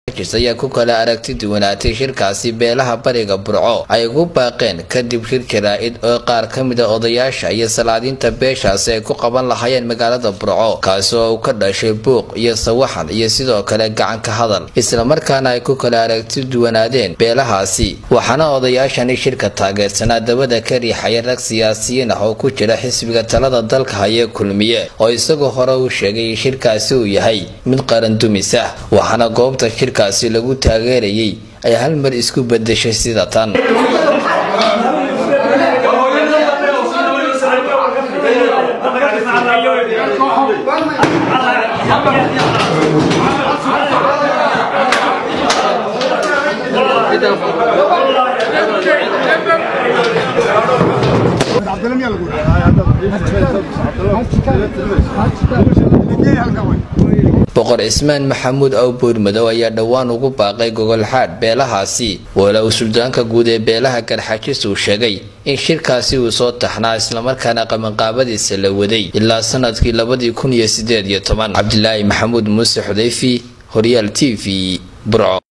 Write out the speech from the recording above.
ayaa ku kala aragti duwanaatay shirkaasi beelaha bariga burco ay ugu baaqeen kadib shir jaraa-id oo qaar ka mid a odayaasha iyo salaadiinta beeshaasi ay ku qaban lahaayeen magaalada burco kaasi oo uu ka dhashay buuq iyo sawaxan iyo sidoo kale gacanka hadal islamarkaana ay ku kala aragti duwanaadeen beelahaasi waxaana odayaashani shirka taageersanaa dabada ka riixaya rag siyaasiyiin ah oo ku jira xisbiga talada dalka haya kulmiye oo isagoo hore uu sheegay in shirkaasi uu yahay mid qaran dumis ah waxaana goobta shirkaasi lagu taageerayay ay hal mar isku bedeshay sida tan boqor cismaan maxamuud awbuur madow ayaa dhowaan ugu baaqay gogolxaadh beelahaasi walow suldaanka guud ee beelaha garxajis uu sheegay in shirkaasi uu soo taxnaa islamarkaana qabanqaabadiisa la waday ilaa sanadkii labadii kun iyo sideed iyo toban cabdilaahi maxamuud muuse xudayfi horyaal t v burco